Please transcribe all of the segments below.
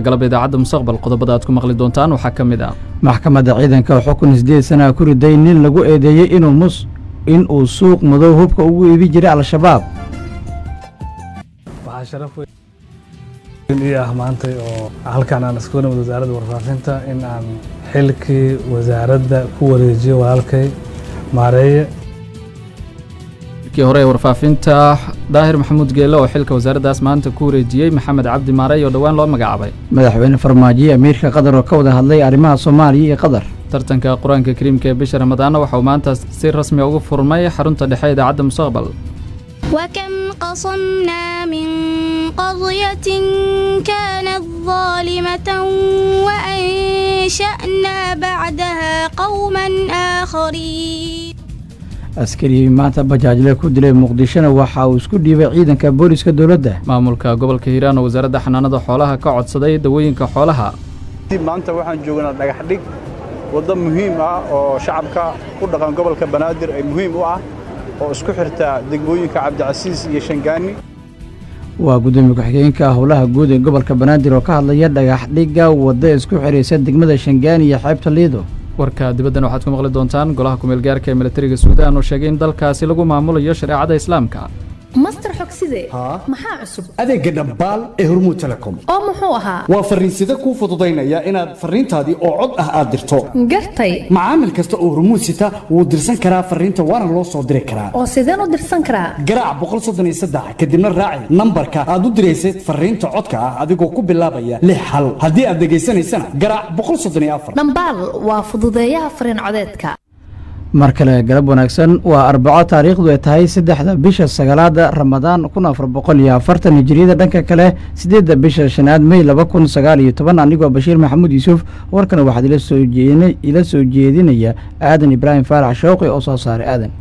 galab idaacadda mustaqbal qodobada aad ku maqli doontaan waxaa ka mid ah maxkamadda ciidanka oo xukun sideed sanaa ku riday nin lagu eedeeyey inuu mus in uu suuq madow hubka ugu iibi jiray al-shabaab waxaa sharaf weyn ii ah maantay oo halkan aan isku nimid wasaaradda warfaafinta in aan xilkii wasaaradda ku wareejiyo walaalkay maareeye kii hore ee warfaafinta daahir maxamuud geelle oo xilka wasaaraddaas maanta ku wareejiyey maxamed cabdi maarey oo dhowaan loo magacaabay madaxweyne farmaajo amiirka qatar oo ka wada hadlay arrimaha soomaaliya iyo qatar tartanka qur-aanka kariimka ee bisha ramadaanna waxa uu maanta si rasmi ugu furmay xarunta dhexe idaacadda mustaqbal وكم قصمنا من قرية كانت ظالمة وأنشأنا بعدها قوما آخرين askarigii maanta bajaajle ku dilay muqdishona waxa uu isku dhiibay ciidanka booliska dowladda maamulka gobolka hiiraan oo wasaaradda xanaanada xoolaha ka codsaday dawooyinka xoolaha maanta waxaan joognaa dhagax dhig waddo muhiim ah oo shacabka ku dhaqan gobolka banaadir ay muhiim u ah oo isku xirta degmooyinka cabdicasiis iyo shangaani waa gudoomiye ku-xigeenka howlaha guud ee gobolka banaadir oo ka hadlaya dhagax dhigga wadda isku xidhaysa degmada shangaani iyo xeebta liido warka dibaddan waxaad ku maqli doontaan golaha kumeelgaarka ee militariga suudaan oo sheegay in dalkaasi lagu maamulayo shareecada islaamka master xogside maxaa cusub adeegga dhambaal ee hormuud telecom oo muxuu ahaa waa farriinsida kuu fududaynaya inaad farriintaadii oo cod ah aad dirto gartay macaamil kasta oo hormuud sita wuu dirsan karaa farriinta waana loo soo diri karaa oo sideen u dirsan karaa garaac boqol soddon iyo saddex kadibna raaci nambarka aad u diraysad farriinta codka ah adigoo ku bilaabaya lix hal haddii aad dhegaysanaysana garaac boqol soddon iyo afar dhambaal waa fududeeyaha farriin codeedka mar kale galab wanaagsan waa arbaco taariikhdu ay tahay saddexda bisha sagaalaada ramadaan kun afar boqol iyo afartan hijiriyada dhanka kale sideedda bisha shanaad mey laba kun sagaal iyo toban anigoo bashiir maxamuud yuusuf warkana waxaad ila soo jeedinaya aadan ibraahim faarax shooqi oo soo saaray aadan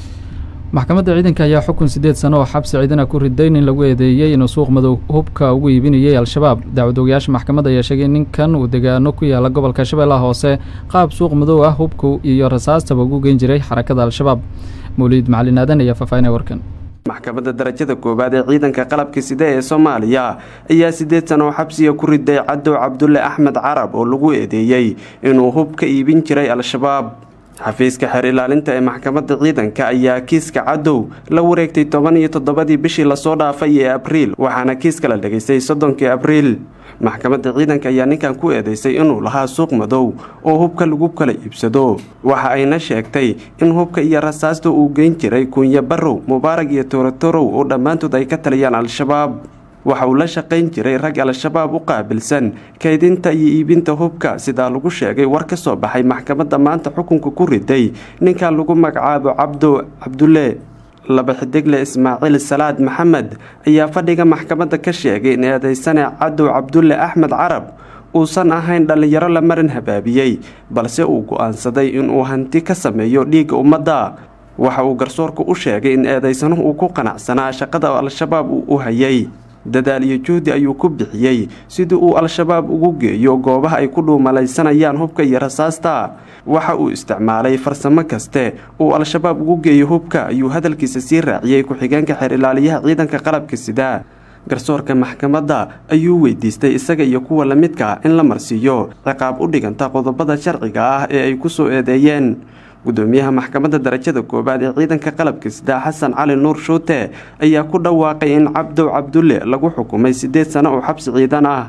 maxkamadda ciidanka ayaa xukun siddeed sano oo xabsi ciidana ku riday nin lagu eedeeyey inuu suuq madow hubka ugu iibinayay al-shabaab dacwadoogayaasha maxkamadda ayaa sheegay ninkan uu degaano ku yaala gobolka shabeellaha hoose qaab suuq madow ah hubka iyo rasaastaba ugu geyn jiray xarakada al-shabaab mawliid macalin aadan ayaa faahfaahinaya warkan maxkamadda darajada koowaad ee ciidanka qalabka side ee soomaaliya ayaa siddeed sano oo xabsiga ku riday cadow cabdulle axmed carab oo lagu eedeeyey inuu hub ka iibin jiray al-shabaab xafiiska xeer ilaalinta ee maxkamadda ciidanka ayaa kiiska cadow la wareegtay toban iyo toddobadii bishii lasoo dhaafay ee abriil waxaana kiiska la dhegaystay soddonkii abriil maxkamadda ciidanka ayaa ninkan ku eedeysay inuu lahaa suuq madow oo hubka lagu kala iibsado waxa ayna sheegtay in hubka iyo rasaasta uu geyn jiray kunya barrow mubaarag iyo toorotorow oo dhammaantood ay ka taliyaan al-shabaab waxa uu la shaqayn jiray rag al-shabaab u qaabilsan kaydinta iyo iibinta hubka sidaa lagu sheegay war ka soo baxay maxkamadda maanta xukunka ku riday ninkan lagu magacaabo cabdo cabdulle laba xidigle ismaaciil salaad maxamed ayaa fadhiga maxkamadda ka sheegay in eedeysane cadow cabdulle axmed carab uusan ahayn dhallinyaro la marin habaabiyey balse uu go'aansaday inuu hanti ka sameeyo dhiigga ummadda waxa uu garsoorku u sheegay in eedeysanuhu uu ku qanacsanaa shaqada al-shabaab uu u hayay dadaal iyo juhdi ayuu ku bixiyey sidii uu al-shabaab ugu geeyo goobaha ay ku dhuumalaysanayaan hubka iyo rasaasta waxa uu isticmaalay farsamo kaste uu al-shabaab ugu geeyo hubka ayuu hadalkiisa sii raaciyey ku-xigeenka xeer ilaaliyaha ciidanka qalabka sida garsoorka maxkamadda ayuu weydiistay isaga iyo kuwa la midka in la marsiiyo ciqaab u dhiganta qodobada sharciga ah ee ay ku soo eedeeyeen gudoomiyaha maxkamadda darajada koowaad ee ciidanka qalabka sida xasan cali nuur shuute ayaa ku dhawaaqay in cabdow cabdulle lagu xukumay siddeed sano oo xabsi ciidan ah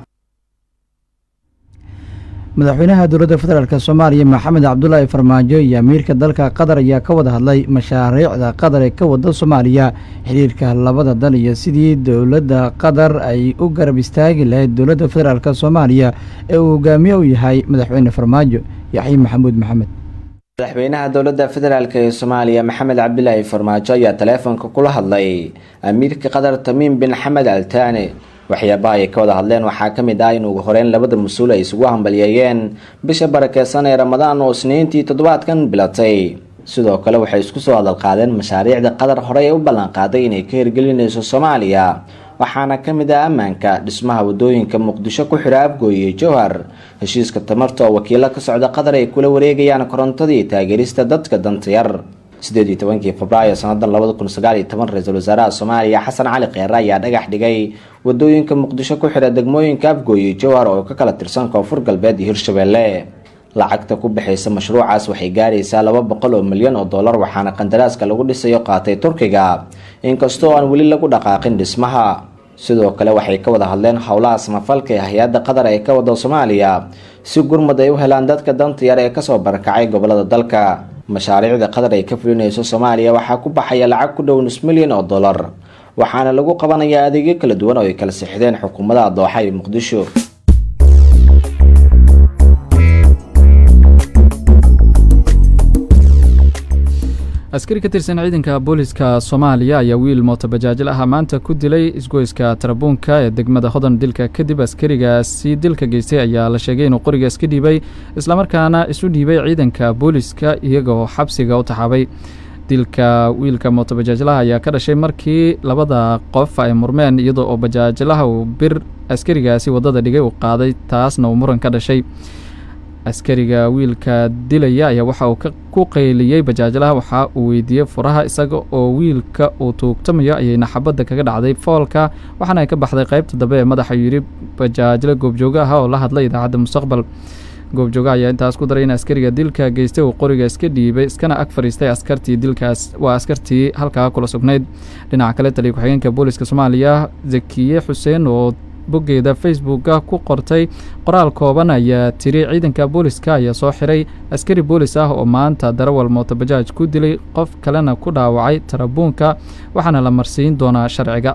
madaxweynaha dowladda federaalk soomaaliya maxamed cabdulaahi farmaajo iyo amiirka dalka qatar ayaa ka wada hadlay mashaariicda qatar ee ka wada soomaaliya xiriirka labada dal iyo sidii dowladda qatar ay u garab istaagi lahayd dowladda federaalk soomaaliya ee uu hogaamiye u yahay madaxweyne farmaajo yaxye maxamuud maxamed madaxweynaha dowladda federaalk ee soomaaliya maxamed cabdilaahi farmaajo ayaa taleefonka kula hadlay amiirka qatar tamiim bin xamed altaane waxyaabaha ay ka wada hadleen waxaa ka mid ah in ugu horeyn labada mas-uul ay isugu hambalyeeyeen bisha barakeysan ee ramadaan oo isniintii toddobaadkan bilatay sidoo kale waxay isku soo hadalqaadeen mashaariicda qatar horey ee u ballanqaaday inay ka hirgelinayso soomaaliya waxaana ka mid ah ammaanka dhismaha wadooyinka muqdisho ku xidha afgooye jowhar heshiiska tamarta oo wakiilo ka socda qatar ay kula wareegayaan korontadii taageerista dadka danta yar sideed iyo tobankii febraayo sanadan labada kun sagaal iyo toban ra-iisul wasaaraha soomaaliya xasan cali kheyre ayaa dhagax dhigay wadooyinka muqdisho ku xidha degmooyinka afgooy iyo jowhar oo ka kala tirsan koonfur galbeed iyo hirshabelle lacagta ku bixaysa mashruucaas waxay gaaraysaa laba boqol oo milyan oo dollar waxaana qandaraaska lagu dhisayo qaatay turkiga inkastoo aan weli lagu dhaqaaqin dhismaha sidoo kale waxay ka wada hadleen howlaha samafalka ee hay-adda qatar ee ka wada soomaaliya si gurmud ay u helaan dadka danta yar ee kasoo barakacay gobolada dalka mashaariicda qatar ay ka fulinayso soomaaliya waxaa ku baxaya lacag ku dhow nus milyan oo dollar waxaana lagu qabanayaa adeegyo kala duwan oo ay kala sixdeen xukuumadaha dooxa iyo muqdisho askari ka tirsan ciidanka booliska soomaaliya ayaa wiil mootobajaajil ah maanta ku dilay isgoyska tarabuunka ee degmada hodan dilka kadib askarigaasi dilka geystay ayaa la sheegay inuu qoriga iska dhiibay islamarkaana isu dhiibay ciidanka booliska iyagoo xabsiga u taxaabay dilka wiilka mootobajaajlaha ayaa ka dhashay markii labada qof ay murmeen iyadoo oo bajaajlaha uu bir askarigaasi waddada dhigay uu qaaday taasna uu muran ka dhashay askariga wiilka dilaya ayaa waxa uu ku qayliyey bajaajlaha waxa uu weydiiyey furaha isaga oo wiilka uu tuugtamayo ayayna xabadda kaga dhacday foolka waxaana ay ka baxday qaybta dambe ee madaxa yidhi bajaajle goobjoogo ah oo la hadlay idaacadda mustaqbal goobjooga ayaa intaas ku daray in askariga dilka geystay uu qoriga iska dhiibay iskana ag fadhiistay askartii dilkaas waa askartii halkaa kula sugnayd dhinaca kale taliya ku-xigeenka booliska soomaaliya zakiye xuseen oo boggeeda facebooka ku qortay qoraal kooban ayaa tiri ciidanka booliska ayaa soo xiray askari boolis ah oo maanta darawal mootobajaaj ku dilay qof kalena ku dhaawacay tarabuunka waxaana la marsiin doonaa sharciga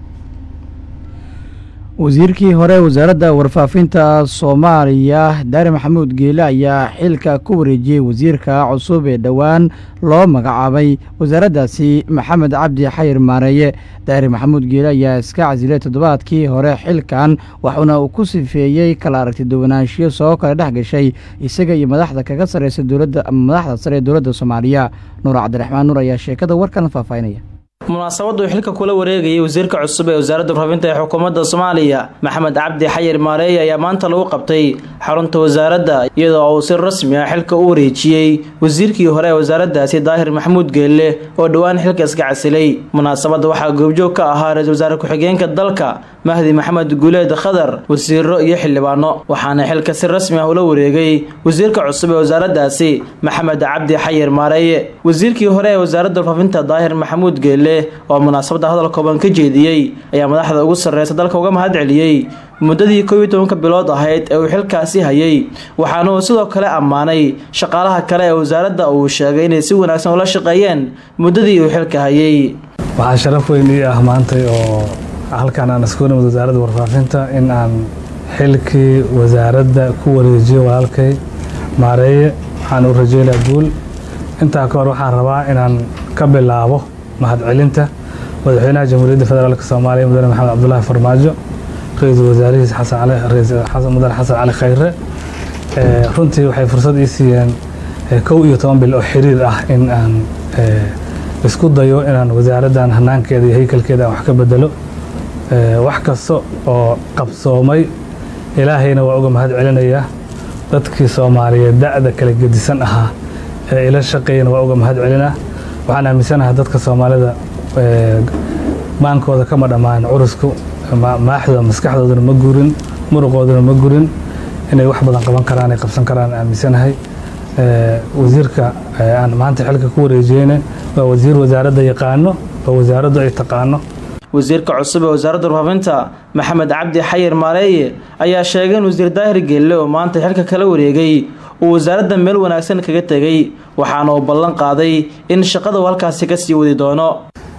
wasiirkii hore wasaaradda warfaafinta soomaaliya daari maxamuud geele ayaa xilka ku wareejiyey wasiirka cusub ee dhowaan loo magacaabay wasaaraddaasi maxamed cabdi xayir maareeye daari maxamuud geele ayaa iska casilay toddobaadkii hore xilkan waxuuna uu ku sifeeyey kala aragti duwanaanshiyo soo kala dhex gashay isaga iyo madaxda kaga sarreysa dowladda ama madaxda sare ee dowladda soomaaliya nuur cabdiraxmaan nuur ayaa sheekada warkan faahfaahinaya munaasabadu xilka kula wareegayay wasiirka cusub ee wasaaradda warfaafinta ee xukuumadda soomaaliya maxamed cabdi xayir maareeye ayaa maanta lagu qabtay xarunta wasaaradda iyadoo uu si rasmi ah xilka u wareejiyey wasiirkii hore ee wasaaraddaasi daahir maxamuud geelle oo dhowaan xilka iska casilay munaasabadda waxaa goobjoog ka ahaa ra-isul wasaare ku-xigeenka dalka mahdi maxamed guuleed khadar wasiiro iyo xildhibaano waxaana xilka si rasmi ah ula wareegay wasiirka cusub ee wasaaraddaasi maxamed cabdi xayir maareeye wasiirkii hore ee wasaaradda warfaafinta daahir maxamuud geelle oo munaasabadda hadal kooban ka jeediyey ayaa madaxda ugu sarreysa dalka uga mahad celiyey muddadii koob iyo tobanka bilood ahayd ee uu xilkaasi hayay waxaana uu sidoo kale ammaanay shaqaalaha kale ee wasaaradda uu sheegay inay si wanaagsan ula shaqeeyeen muddadii uu xilka hayay waxaa sharaf weyn ii ah maantay oo halkan aan isku nimid wasaaradda warfaafinta in aan xilkii wasaaradda ku wareejiyo walaalkay maareeye waxaan u rajeylaa guul intaa ka hor waxaan rabaa inaan ka bilaabo mahadcelinta madaxweynaha jamhuuriyadda federaalk soomaaliya mudane maxamed cabdulaahi farmaajo ra-iisul wasaarihiis xasan mudane xasan cali khayre runtii waxay fursad ii siiyeen kow iyo toban bil oo xiriir ah in aan isku dayo inaan wasaaraddan hanaankeeda iyo haykalkeeda aan wax ka bedelo wax kasta oo qabsoomay ilaahayna waa uga mahad celinayaa dadkii soomaaliyeed da'da kala gedisan ahaa ee ila shaqeeyana waa uga mahad celinaa waxaan aaminsanahay dadka soomaalida maankooda kama dhammaan curusku maaxdooda maskaxdoodana ma gurin muruqoodana ma gurin inay wax badan qaban karaan ay qabsan karaan aaminsanahay wasiirka aan maanta xilka ku wareejiyeyna waa wasiir wasaaradda yaqaano oo wasaaraddu ay taqaano wasiirka cusub ee wasaaradda warfaafinta maxamed cabdi xayir maareeye ayaa sheegay in wasiir daahir geelle oo maanta xilka kala wareegay uu wasaaradda meel wanaagsan kaga tegay waxaana uu ballan qaaday in shaqada uu halkaasi ka sii wadi doono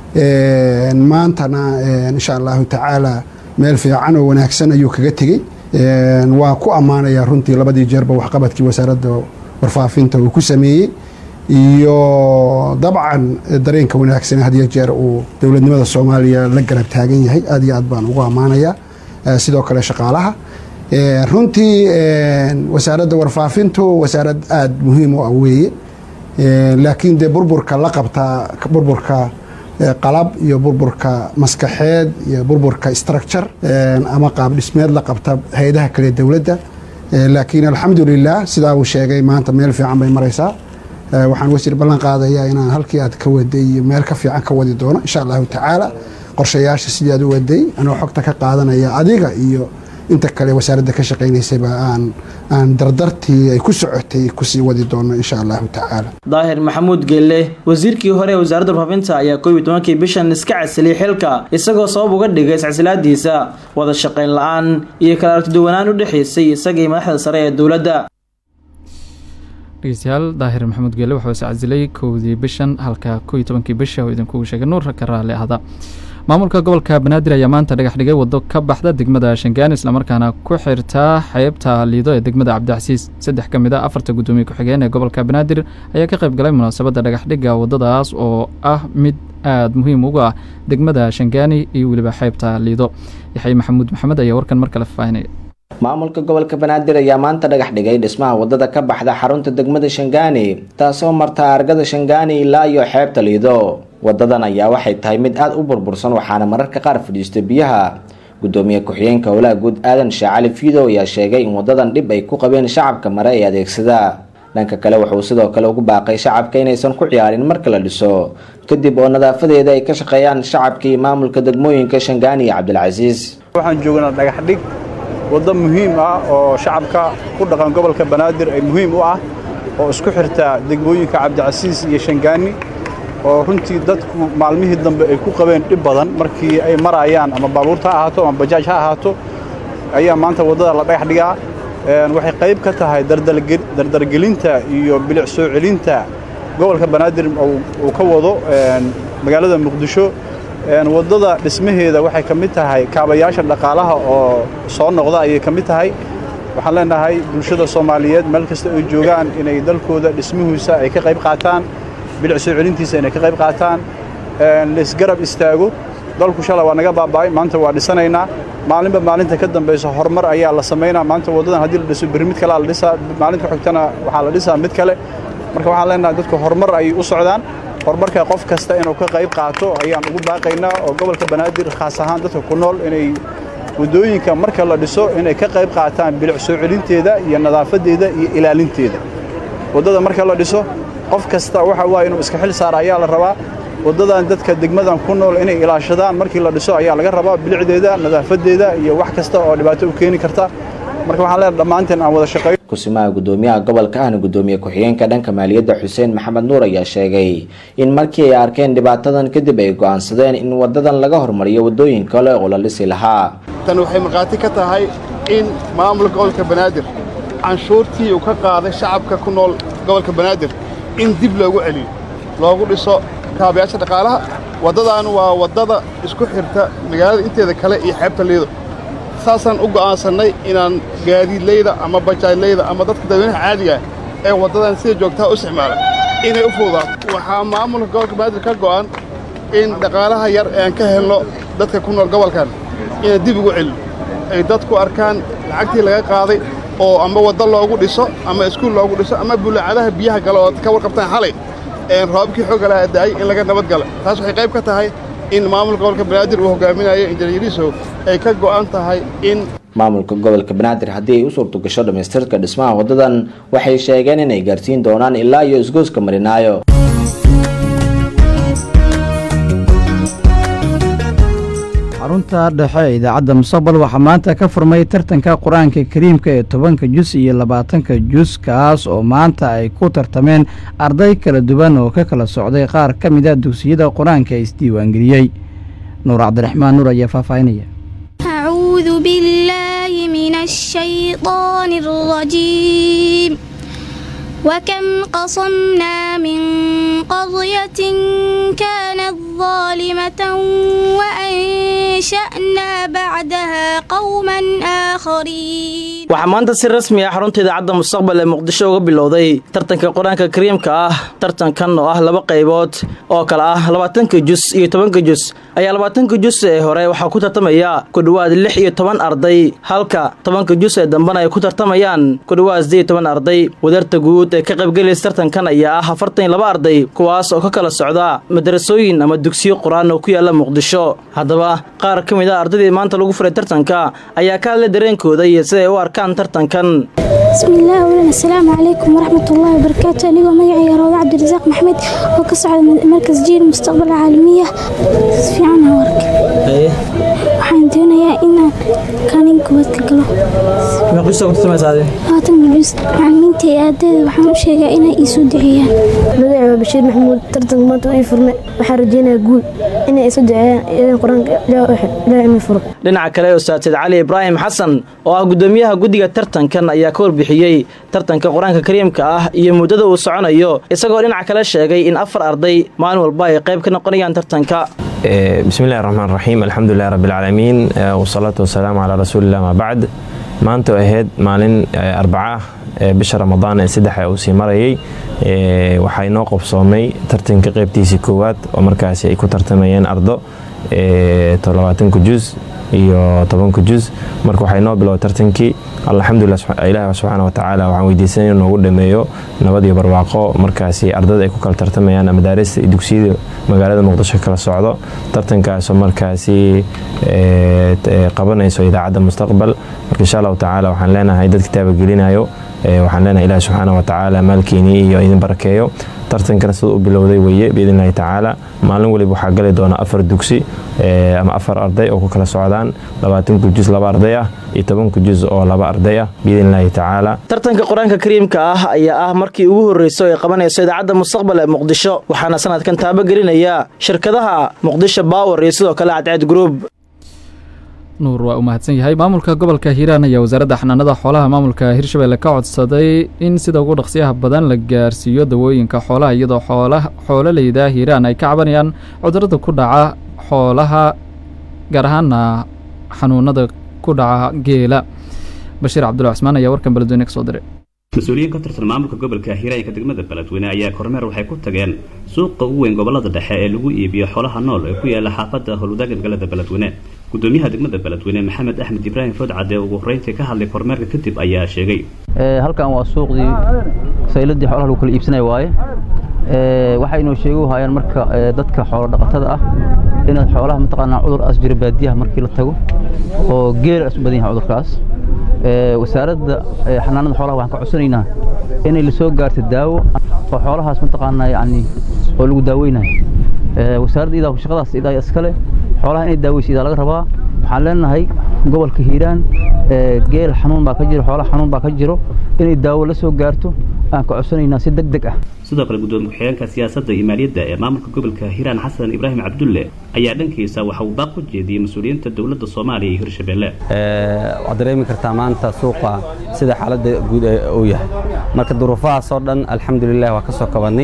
maantana insha allahu tacaala meel fiican oo wanaagsan ayuu kaga tegey waa ku ammaanayaa runtii labadii jeerba waxqabadkii wasaaradda warfaafinta uu ku sameeyey iyo dabcan dareenka wanaagsan had iyo jeer uu dowladnimada soomaaliya la garab taagan yahay aad iyo aad baan ugu ammaanayaa sidoo kale shaqaalaha runtii wasaaradda warfaafintu wasaarad aada muhiim u ah weeye laakiin dee burburka la qabtaa burburka qalab iyo burburka maskaxeed iyo burburka structure ama qaab dhismeed la qabta hay-adaha kale dowladda laakiin alxamdulilah sidaa uu sheegay maanta meel fiican bay maraysaa waxaan wasiir ballan qaadayaa inaan halkii aad ka waday iyo meel ka fiican ka wadi doono insha allahu tacaala qorshayaasha sidii aad u waday anoo xogta ka qaadanaya adiga iyo inta kale wasaaradda ka shaqaynaysayba aan aan dardartii ay ku socotay kusii wadi doono insha allahu tacaala daahir maxamuud geelle wasiirkii hore ee wasaaradda warfaafinta ayaa koob iyo tobankii bishan iska casiliyay xilka isagoo sabab uga dhigay iscasilaadiisa wada shaqayn la-aan iyo kala aragtiduwanaan u dhexaysay isaga iyo madaxda sare ee dowladda dhegeystayaal daahir maxamuud geelle wuxuu iscasilay kowdii bishan halka koo iyo tobankii bisha oo idinkugu sheegay nuur ka raalli ahda maamulka gobolka banaadir ayaa maanta dhagax dhigay waddo ka baxda degmada shangaan islamarkaana ku xirtaa xeebta liido ee degmada cabdicasiis saddex ka mid a afarta guddoomiye ku-xigeen ee gobolka banaadir ayaa ka qayb galay munaasabadda dhagaxdhigga waddadaas oo ah mid aada muhiim ugu ah degmada shangaani iyo weliba xeebta liido yaxye maxamuud maxamed ayaa warkan mar kale faahinaya maamulka gobolka banaadir ayaa maanta dhagax dhigay dhismaha wadada ka baxda xarunta degmada shangaani taasoo marta argada shangaani ilaa iyo xeebta liido wadadan ayaa waxay tahay mid aada u burbursan waxaana mararka qaar fadhiista biyaha gudoomiye ku-xigeenka howlaha guud aadan sheekh cali fiidow ayaa sheegay in wadadan dhib ay ku qabeen shacabka mare ee adeegsada dhanka kale wuxuu sidoo kale ugu baaqay shacabka inaysan ku ciyaarin marka la dhiso kadib oo nadaafadeeda ay ka shaqeeyaan shacabka iyo maamulka degmooyinka shangaani iyo cabdilcasiis waxaan joognaa dhagax dhig waddo muhiim ah oo shacabka ku dhaqan gobolka banaadir ay muhiim u ah oo isku xirta degmooyinka cabdicasiis iyo shangaani oo runtii dadku maalmihii dambe ay ku qabeen dhib badan markii ay marayaan ama baabuurta ha ahaato ama bajaaj ha ahaato ayaa maanta waddada la dhagax dhigaa waxay qayb ka tahay dardargelinta iyo bilic soo celinta gobolka banaadir uu ka wado magaalada muqdisho waddada dhismaheeda waxay ka mid tahay kaabayaasha dhaqaalaha oo soo noqda ayay ka mid tahay waxaan leenahay bulshada soomaaliyeed meel kasta ay joogaan inay dalkooda dhismihiisa ay ka qayb qaataan bilic soo celintiisa inay ka qayb qaataan laisgarab istaago dalku shalay waa naga baaba'ay maanta waa dhisanaynaa maalinba maalinta ka dambaysa horumar ayaa la samaynaa maanta waddadan haddii la dhiso berri mid kalea la dhisaa maalinta xogtana waxaa la dhisaa mid kale marka waxaan leenahay dadku horumar ayay u socdaan horumarka qof kasta inuu ka qayb qaato ayaan ugu baaqaynaa oo gobolka banaadir khaas ahaan dadka ku nool inay waddooyinka marka la dhiso inay ka qayb qaataan bilic soo celinteeda iyo nadaafadeeda iyo ilaalinteeda waddada marka la dhiso qof kasta waxa waaye inuu iska xil saara ayaa la rabaa waddadan dadka degmadan ku nool inay ilaashadaan markii la dhiso ayaa laga rabaa bilicdeeda nadaafadeeda iyo wax kasta oo dhibaato u keeni karta marka waxaan leenahay dhammaanteen aan wada shaqeeyo kusimaha gudoomiyaha gobolka ahna gudoomiye ku-xigeenka dhanka maaliyadda xuseen maxamed nuur ayaa sheegay in markii ay arkeen dhibaatadan kadib ay go'aansadeen in wadadan laga hormariyo waddooyin kale oo la dhisi lahaa tan waxay markhaati ka tahay in maamulka gobolka banaadir canshuurtii uu ka qaaday shacabka ku nool gobolka banaadir in dib loogu celiyo loogu dhiso kaabayaasha dhaqaalaha waddadan waa waddada isku xirta magaalada inteeda kale iyo xeebta liido saasaan u go'aansannay inaan gaadiidlayda ama bajaajlayda ama dadka dadweynaha caadiga ah ee waddadan sida joogtaha u isticmaala inay u fududaato waxaa maamulka gobolka banaadir ka go'an in dhaqaalaha yar ee aan ka helno dadka ku nool gobolkan inaan dib ugu celino ay dadku arkaan lacagtii laga qaaday oo ama waddo loogu dhiso ama iskuul loogu dhiso ama bulaacadaha biyaha gale oo ka warqabtaan xalay roobabkii xoogga lahaa da'ay in laga nabadgala taas waxay qayb ka tahay in maamulka gobolka banaadir uu hogaaminayo injineerisow ay ka go'an tahay in maamulka gobolka banaadir haddii ay u suurto gasho dhammaystirka dhismaha waddadan waxay sheegeen inay gaarsiin doonaan ilaa iyo isgooska marinaayo xarunta dhexe ee idaacadda mustaqbal waxaa maanta ka furmay tartanka qur-aanka kariimka ee tobanka jus iyo labaatanka jus kaas oo maanta ay ku tartameen arday kala duwan oo ka kala socday qaar ka mid a dugsiyada qur-aanka ee isdiiwaangeliyey nuur cabdiraxmaan nuur ayaa faahfaahinaya أعوذ بالله من الشيطان الرجيم وكم قصمنا من قرية كانت ظالمة وأنشأنا بعدها قوما آخرين waxaa maanta si rasmi ah xarunta idaacadda mustaqbal ee muqdisho uga bilowday tartanka qur-aanka kariimka ah tartankan oo ah laba qaybood oo kale ah labaatanka jus iyo tobanka jus ayaa labaatanka jus ee hore waxaa ku tartamaya ku dhowaad lix iyo toban arday halka tobanka jus ee dambena ay ku tartamayaan ku dhowaad siddeed iyo toban arday wadarta guud ee ka qaybgelaysa tartankan ayaa ah afartan iyo laba arday kuwaas oo ka kala socda madarasooyin ama dugsiyo qur-aan oo ku yaala muqdisho haddaba qaar ka mid a ardaydii maanta lagu furay tartanka ayaa ka hadlay dareenkooda iyo siday u arkaan tartankan بسم الله أولا السلام عليكم ورحمة الله وبركاته أنيقو مقعي روضة عبد الرزاق محمد وكسعد مركز جيل المستقبل العالمية في عنها ورك waxaan doonayaa inaan kaalin koowaad ka galo meeqista ku tartamaysaade labaatan milbis macalimiinta iyo ardayda waxaan u sheegaa inay ii soo duceeyaan magaci waa bashiir maxamuud tartanka maanta ii furme waxaan rajeynayaa guul inay isu duceeyaan iyadan qur-aanka ilaaha imi furo dhinaca kale ustaatid cali ibraahim xasan oo ah gudoomiyaha guddiga tartankan ayaa ka warbixiyey tartanka qur-aanka kariimka ah iyo muddada uu soconayo isagoo dhinaca kale sheegay in afar arday maalin walba ay qayb ka noqonayaan tartanka بسم الله الرحمن الرحيم الحمد لله رب العالمين والصلاة والسلام على رسول الله ما بعد maanta oo ahayd maalin arbaca bisha ramadaan ee saddexa uu sii marayay waxaa inoo qobsoomay tartanka qeybtiisii koowaad oo markaasi ay ku tartamayeen ardo labaatanka juz iyo tobanka juz marka waxaa inoo biloway tartankii alxamdulilah ilaah subxaana watacaala waxaan weydiisanay inuu noogu dhameeyo nabad iyo barwaaqo markaasi ardada ay ku kala tartamayaan madaarista iyo dugsiyada magaalada muqdisho kala socdo tartankaasoo markaasi qabanayso idaacadda mustaqbal marka insha allahu tacaala waxaan leenahay dad kitaaba gelinayo waxaan leenahay ilaah subxaana watacaala maalkiinii iyo idin barakeeyo tartankana sida u bilowday weye biidn illahi tacaala maalin waliba waxaa gali doona afar dugsi ama afar arday oo ku kala socdaan labaatanka juz laba arday ah iyo tobanka juz oo laba arday ah biidn illahi tacaala tartanka qur-aanka kariimka ah ayaa ah markii ugu horreyso ay qabanayso idaacadda mustaqbal ee muqdisho waxaana sanadkan taabagelinaya shirkadaha muqdisho bower iyo sidoo kale cadceed group nuur waa u mahadsan yahay maamulka gobolka hiiraan ayaa wasaaradda xanaanada xoolaha maamulka hirshabelle ka codsaday in sida ugu dhaqsiyaha badan la gaarsiiyo dawooyinka xoolaha iyadoo xoololeyda hiiraan ay ka cabanayaan cudurada ku dhaca xoolaha gaar ahaana xanuunada ku dhaca geela bashiir cabdulla cusmaan ayaa warkan beledweyne ka soo diray mas-uuliyiin ka tirsan maamulka gobolka hiiraanka degmada beledweyne ayaa kormeer waxay ku tageen suuqa ugu weyn gobolada dhexe ee lagu iibiyo xoolaha nool ee ku yaala xaafadda howlwadaaga magaalada beledweyne gudoomiyaha degmada beledweyne maxamed axmed ibraahim foodcade ugu horreyntii ka hadlay kormeerka kadib ayaa sheegay halkan waa suuqdii sayladii xoolaha lagu kala iibsanaya waaye waxay inoo sheegu hayaan marka dadka xoolo dhaqatada ah inaad xoolaha mataqaanaa cudur as jira baadiyaha markii la tago oo geela as u badan yahay cudurkaas wasaaradda xanaanada xoolaha waxaan ka codsanaynaa inay la soo gaarto daawo oo xoolahaas mataqaanaa yacni oo lagu daaweynayo wasaaradda idaa shaqadaas idaa iskale xoolaha inay daaweysa idaa laga rabaa waxaan leenahay gobolka hiiraan geel xanuun baa ka jiro xoolaha xanuun baa ka jiro inay daawo la soo gaarto aan ka codsanaynaa si deg deg ah sidoo kale gudoomiye ku-xigeenka siyaasadda iyo maaliyadda ee maamulka gobolka hiiraan xasan ibraahim cabdulle ayaa dhankiisa waxa uu baaq u jeediyey mas-uuliyiinta dowladda soomaaliya iyo hirshabelle waad dareemi kartaa maanta suuqa sida xaaladda guud uu yahay marka duruufahaas oo dhan alxamdulilah waa ka soo kabannay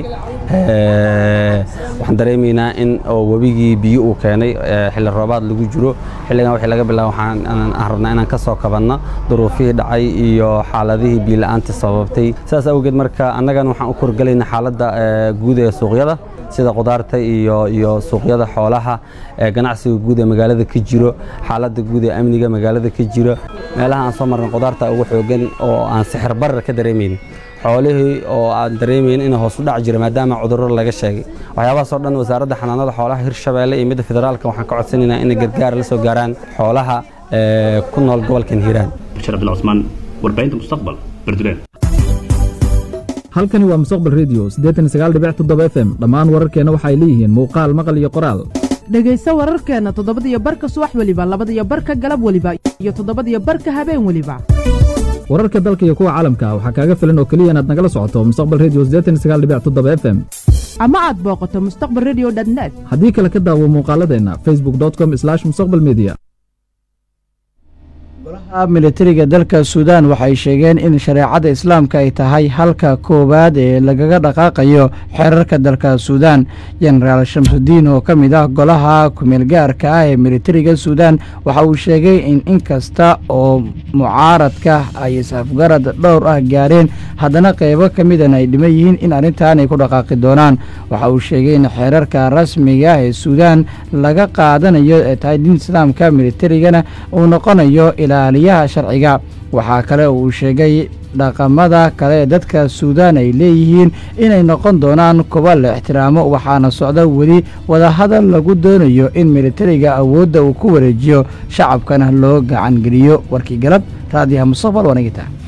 waxaan dareemaynaa in oo webigii biyo uu keenay xilli roobaad lagu jiro xilligan wixii laga bilaabo waxaan aan rabnaa inaan ka soo kabanno duruufihii dhacay iyo xaaladihii biyo-la'aanta sababtay sidaas awgeed marka annagan waxaan u korgelaynaa xaaladda guud ee suuqyada sida qudaarta iyo iyo suuqyada xoolaha ee ganacsiga guud ee magaalada ka jiro xaaladda guud ee amniga magaalada ka jiro meelaha aan soo marnay qudaarta ugu xoogan oo aan sixir barar ka dareemaynin xoolihii oo aan dareemayn in hoos u dhac jira maadaama cudurro laga sheegay waxyaabahaasoo dhan wasaaradda xanaanada xoolaha hirshabeelle iyo midda federaalka waxaan ka codsanaynaa inay gargaar la soo gaaraan xoolaha ku nool gobolkan hiiraan bashir abdul cusmaan warbaahinta mustaqbal berdureen halkani waa mustaqbal redio siddeetan sagaal dhibic toddoba f m dhammaan wararkeenna waxay leeyihiin muuqaal maqal iyo qoraal dhegayso wararkeenna toddobadiyo barka subax weliba labadiyo barka galab weliba iyo toddobadiyo barka habeen weliba wararka dalka iyo kuwa caalamka waxaa kaaga filan oo keliya inaad nagala socoto mustaqbal redio siddeetan sagaal dhibic toddoba f m ama aad booqato mustaqbal redio net haddii kale ka daawo muuqaaladeenna facebook com mustaqbal media golaha militariga dalka suudaan waxay sheegeen in shareecada islaamka ay tahay halka koowaad ee lagaga dhaqaaqayo xeerarka dalka suudaan jenaraal shamsudiin oo ka mid ah golaha kumeelgaarka ah ee militariga suudaan waxa uu sheegay in inkasta oo mucaaradka ay isafgarad dhowr ah gaareen haddana qeybo ka midan ay dhiman yihiin in arrintan ay ku dhaqaaqi doonaan waxa uu sheegay in xeerarka rasmiga ee suudaan laga qaadanayo ee tahay diin islaamka militarigana uu noqonayo ilaaliyaha sharciga waxaa kale uu sheegay dhaqamada kale ee dadka suudaan ay leeyihiin inay noqon doonaan kuwa la ixtiraamo waxaana socda weli wadahadal lagu doonayo in militariga awoodda uu ku wareejiyo shacabkana loo gacangeliyo warkii galab raadiyaha mustaqbal waanigita